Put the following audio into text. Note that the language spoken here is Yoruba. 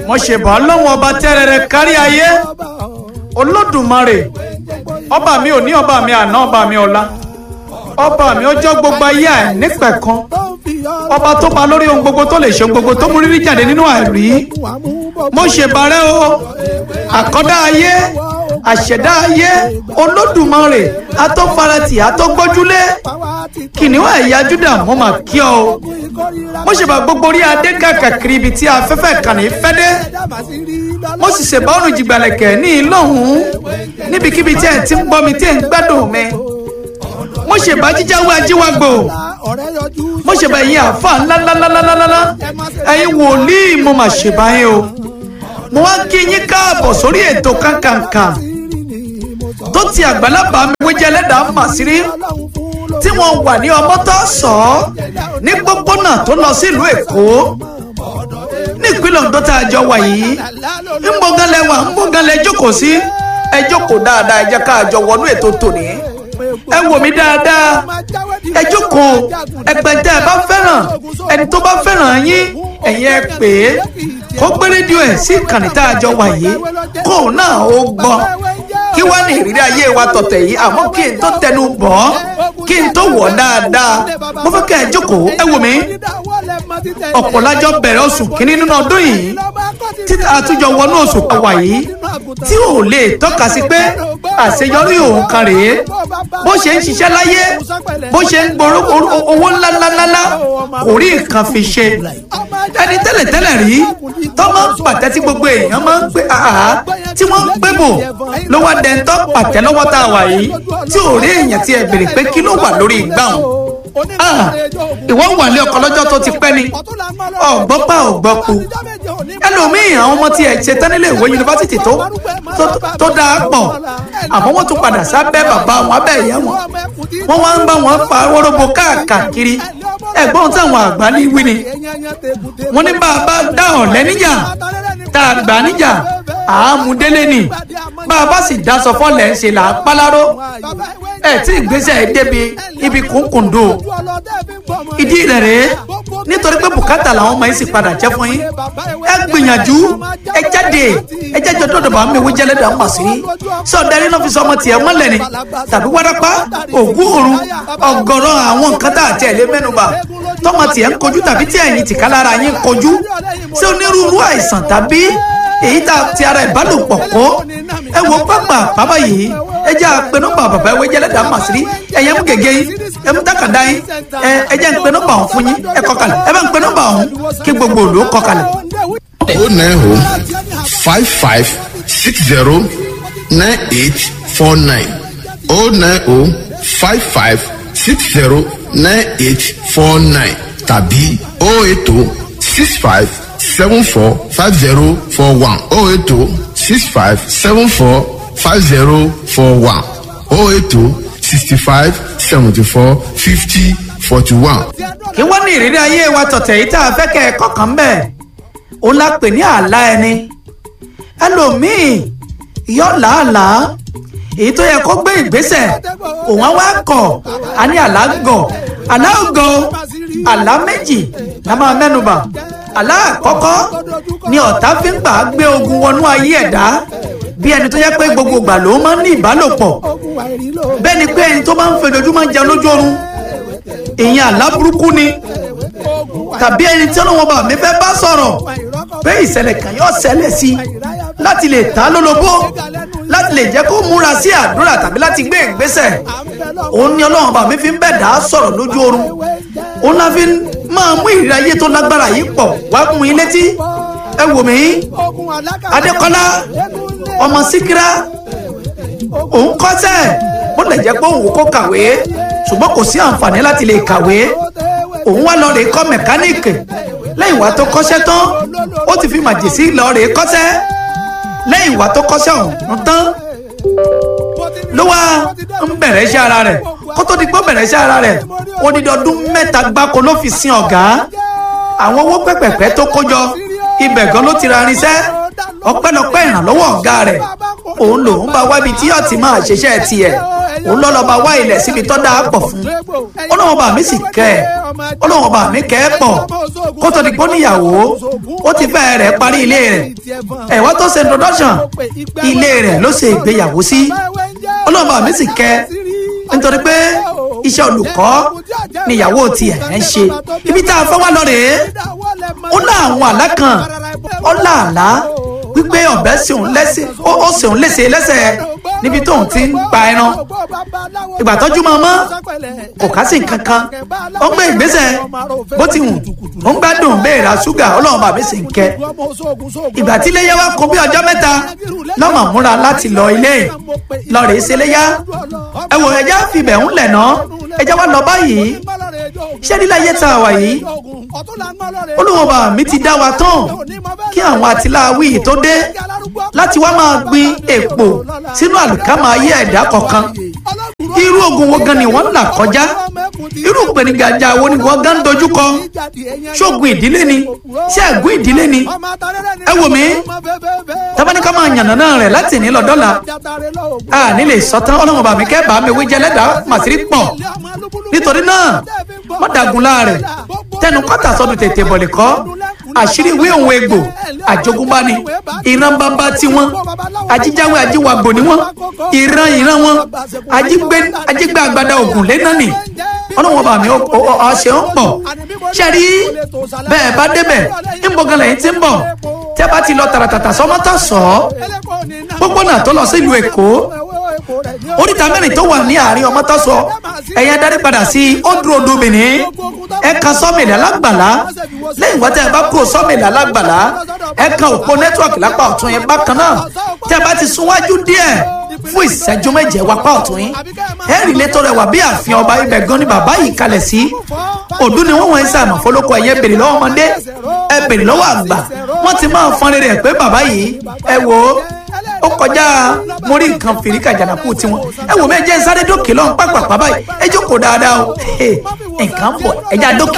mo ṣèbà ọlọ́run ọba tẹ́rẹ̀rẹ̀ kárí ayé olódùmarè ọba mi ò ní ọba mi àná ọba mi ọ̀la ọba mi ọjọ́ gbogbo ayé àìnípẹ̀kan ọba tó pa lórí ohun gbogbo tó lè ṣe ohun gbogbo tó mú rírí jáde nínú àìrí mo ṣèbàrẹ́ o àkọ́dá ayé àṣẹ̀dá ayé olódùmarè atọ́farati atọ́gbọ́júlé kìnìún ẹ̀yà júdà mo mà kí ọ o mo ṣèbà gbogbo orí adé kàkàkiri ibi tí afẹ́fẹ́ kàní fẹ́ dé mo sì ṣèbà ọ̀rùn jìgbàlẹ̀kẹ̀ ní ìlọ́hùn níbikíbi tí ẹ̀ ti ń gbọ́ mi tí ẹ̀ ń gbádùn mi mo ṣèbà jíjáwé ajíwágbò mo ṣèbà ẹ̀yin àfa ńláńláńláńláńlá ẹ̀yin wòlíì mo mà ṣèbà yín o mo wá kí yín káàbọ̀ sórí ètò kankanka tó ti àgbàlagbà mi wéjẹ ẹlẹ́dàá mà sírí tí wọ́n wà ní ọmọtọ́ sọ ọ́ ní gbógbónà tó lọ sílùú èkó ní ìpínlẹ̀ Oǹdó tá a jọ wà yìí ńgbọ̀ngànlẹ̀ wà ńgbọ̀ngànlẹ̀ jókòó sí ẹ jókòó dáadáa ẹ jẹ́ ká a jọ wọnú ètò tòní ẹ wò mí dáadáa ẹ jókòó ẹgbẹ̀ntẹ́ ẹ bá fẹ́ràn ẹni tó bá fẹ́ràn yín ẹ̀yin ẹ pè é kó gbé rédíò ẹ̀ sí ìkànnì tá a jọ wà yìí kóun náà ó gbọ́ kí wá ní ìrírí ayé wa tọ̀tẹ̀ yìí àmọ́ kí n tó tẹnu bọ̀ ọ́ kí n tó wọ̀ dáadáa mo fẹ́ kẹ́ ẹ jókòó ẹ wò mí ọ̀pọ̀ lájọ bẹ̀rẹ̀ oṣù kínní nínú ọdún yìí títà àtúnjọ wọnú oṣù kọwà yìí tí ò lè tọ́ka sí pé àṣeyọrí òun kan rèé bó ṣe ń ṣiṣẹ́ láyé bó ṣe ń gbòòrò owó ńláńláńlá kò rí nǹkan fi ṣe ẹni tẹ́lẹ̀tẹ́lẹ̀ rí tó máa ń pàtẹ tí gbogbo èèyàn máa ń pè áhà tí wọ́n ń pè bò ló wá dẹ́ntọ́ pàtẹ lọ́wọ́ tá a wà yìí tí ò rí èèyàn tí ẹ bèrè pé kí ló wà lórí ìgbà wọn ìwọ wà ní ọkọ lọ́jọ́ tó ti pẹ́ ni ọ̀gbọ́n pa ọ̀gbọ́n ku ẹlòmíì àwọn ọmọ tí ẹ ṣe tán nílé ìwé yunifásitì tó tó dáa pọ̀ àmọ́ wọ́n tún padà sábẹ́ bàbá wọn abẹ́ ìyá wọn wọ́n wá ń bá wọn fa wọ́rọ́bọ káàkiri ẹ̀gbọ́n táwọn àgbà ní wí ni wọ́n ní bàbá dá ọ̀lẹ́ níjà tá a gbà níjà àámúdélé ni bàbá sì dáṣọ fọ́lẹ̀ ń ṣe là á páláró ẹ̀ tí ìgbésẹ̀ ẹ̀ débi ibi kúnkùndó ìdí rẹ̀ rèé nítorí pé bùkátà làwọn ọmọ yìí sì padà jẹ́ fún yín ẹ gbìyànjú ẹ jáde ẹ jẹ́jọ́ dọ́dọ̀ bá mi wí jẹ́lẹ́dà ń pàṣírí sọ̀dárí náà fi sọ ọmọ tiẹ̀ mọ́lẹ̀ ni tàbí wárápá ògún òru ọ̀gọ̀rọ̀ àwọn nǹkan tá àti ẹ̀lẹ́ mẹ́nuba tọmọ tiẹ̀ ń kojú tàbí tí ẹ̀yin tìka lára yín kojú sí onírúurú àìsàn tàbí èyí tá ti ara ìbálòpọ̀ kó ẹ wo pápá bàbá yìí ẹ jẹ́ àpè nọ́mbà bàbá ìwé jẹ́lẹ́dà màsírí ẹ̀yẹ́ mú gègé yín ẹ mú tákàdá yín ẹ ẹ jẹ́ ń pe nọ́mbà ọ̀hún fún yín ẹ kọ kalẹ̀ ẹ bá ń pe nọ́mbà ọ̀hún kí gbogbo òlò kọ kalẹ̀. o nine o five five six zero nine eight four nine o nine o five five six zero nine eight four nine tàbí o eight o six five seven four five zero four one o eight o six five seven four five zero four one o eight o sixty five seventy four fifty forty one. kí wọ́n ní ìrírí ayé wa tọ̀tẹ̀ yìí tá a fẹ́ kẹ́ ẹ kọ̀ọ̀kan bẹ́ẹ̀ òun la pè ní àlá ẹni ẹlòmíì yọ làálàá èyí tó yẹ kó gbé ìgbésẹ̀ òun á wá kọ̀ á ní àlá gọ̀ àlá gọ̀ àlá méjì la máa mẹ́nuba àlá àkọ́kọ́ ni ọ̀tá fi ń gbà gbé ogun wọnú ayé ẹ̀dá bí ẹni tó yẹ pé gbogbo ìgbà ló máa ń ní ìbálòpọ̀ bẹ́ẹ̀ ni pé ẹni tó máa ń fojoojúmọ́ jẹun lójú oorun ìyẹn àlá burúkú ni tàbí ẹni tí ọlọ́wọ́n bá mi fẹ́ bá sọ̀rọ̀ pé ìṣẹ̀lẹ̀ kan yóò ṣẹlẹ̀ sí i láti lè ta lólobó láti lè jẹ́ kó múra sí àdúrà tàbí láti gbé ìgbésẹ̀ òun ni ọlọ́wọ́n bá mi fi ń bẹ̀ dá sọ̀rọ̀ lójú oorun òun la fi máa mú ìrírí ayé tó lágbára yìí pọ̀ wá mú yín létí ẹ wò mí Adékọ́lá ọmọ Síkírá òun kọ́sẹ̀ bó lè jẹ́ pé òun kó kàwé ṣùgbọ́n kò sí àǹfààní láti lè kàwé òun wá lọ rèé kọ́ mẹkáníìkì lẹ́yìn wá tó kọ́ṣẹ́ tán ó ti fi màjèsí lọ rèé kọ́ṣẹ́ lẹ́yìn wá tó kọ́ṣẹ́ ọ̀hún tán ló wá ń bẹ̀rẹ̀ iṣẹ́ ara rẹ̀ kó tó di pé ó bẹ̀rẹ̀ iṣẹ́ ara rẹ̀ odidi ọdún mẹ́ta gbáko ló fi sin ọ̀gá àwọn owó pẹ́pẹ̀pẹ́ tó kó jọ ibẹ̀ gan ló ti ra irinṣẹ́ ọpẹ́lọpẹ́ ìrànlọ́wọ́ ọ̀gá rẹ̀ òun lòun bá wá ibi tí yóò ti máa ṣiṣẹ́ tiẹ̀ òun lọ́ lọ́ọ́ bá wá ilẹ̀ síbi tó dáa pọ̀ fún ọlọ́wọ́n bá mi sì kẹ́ ẹ̀ ọlọ́wọ́n bá mi kẹ́ ẹ̀ pọ̀ kó tó di pé ó níyàwó ó ti fẹ́ rẹ̀ parí ilé rẹ̀ ẹ̀wọ́n tó ṣe introduction ilé rẹ̀ ló ṣe ìgbéyàwó sí ọlọ́wọ́n bá mi sì kẹ́ ẹ̀ nítorí pé iṣẹ́ olùkọ́ níyàwó tiẹ̀ ń ṣe ibi tá a fẹ́ wá lọ rèé ó lá àwọn àlá kan ó lá àlá wípé ọ̀bẹ ṣeun lẹ́sẹ̀ ó ṣeun léṣe lẹ́sẹ̀ níbi tóun ti ń pa ẹran ìgbà tọ́jú máa mọ́ kò ká sí nǹkan kan ó ń gbé ìgbésẹ̀ bó ti wù ó ń gbádùn bẹ́ẹ̀ ra ṣúgà ọlọ́run bàbá sì ń kẹ́ ìgbà tí iléyà wá kún bí ọjọ́ mẹ́ta lọ́mọ múra láti lọ ilé lọ rèé ṣe iléyà ẹ wò ẹjẹ́ fìbẹ̀ ń lẹ̀ ná ẹjẹ́ wá lọ báyìí ṣé nílẹ̀ ayé tá a wà yìí olùwọ̀n bá mi ti dá wa tán kí àwọn àtìláwí tó dé láti wá máa gbin èpò sínú àlùkámà ayé ẹ̀dá kọ̀ọ̀kan irú ogun wo gan ni wọ́n ń là kọjá irú ìpèníjà wo ni wọ́n gan ń dojú kọ ṣóògùn ìdílé ni ṣé ẹ̀gún ìdílé ni ẹ wò mí tabaníkà máa yànnà náà rẹ̀ láti ní lọ́dọ́là a nílé sọ́tàn ọlọ́run bàmí kẹ́ bàá mi wí jẹ́ lẹ́dàá màsírí pọ̀ nítorí náà wọ́n dàgùn láàrẹ̀ tẹnu kọ́tà sọ́dún tètè bọ̀lẹ̀ kọ́ àṣírí ìwé òun egbò àjogúnbá ni ìran bàbá tiwọn ajíjáwé ajíwàgbò ni wọn ìran ìran wọn ajígbé ajígbé àgbàdo ògùn lẹ́nà ni ọlọ́wọ́n bá mi ọ̀ṣẹ̀ ń pọ̀ ṣẹ́rí bẹ́ẹ̀ bá débẹ̀ ńbọ̀gàn lẹ́yìn tí ń bọ̀ tẹ́ bá ti lọ tàràtàtà sọ́mọ́tà sọ gbogbo náà tó lọ sílùú èkó oríta mẹ́rin tó wà ní àárín ọmọtọ́ sọ ẹ̀yẹ darí padà sí ọdún odò benin ẹ̀ka sọ́mìlì alágbàlá lẹ́yìn wá tẹ́ ẹ bá kúrò sọ́mìlì alágbàlá ẹ̀ka òpó nẹ́tíwọ̀kì lápá ọ̀tún yẹn bákan náà tẹ́ ẹ bá ti súnwájú díẹ̀ fún ìṣẹ́jú méje wapá ọ̀tún yín ẹ̀rì létò rẹ̀ wà bí ààfin ọba ibẹ̀ gan ni bàbá yìí kalẹ̀ sí òdú ni wọ́n wọ́n ń sàmọ̀ fọlọ́kọ ẹ̀yẹ bèrè lọ́wọ́ ọmọdé ẹ bèrè lọ́wọ́ àgbà wọ́n ti máa fọ́n rere ẹ̀ pé bàbá yìí ẹ wò ó ó kọjá mo rí nǹkan fìríkà jàǹdàkú tiwọn ẹ wò mí ẹ jẹ́ sáré dókè lọ́hùn pápápá báyìí ẹ jókòó dáadáa o nǹkan bọ̀ ẹ já dókè.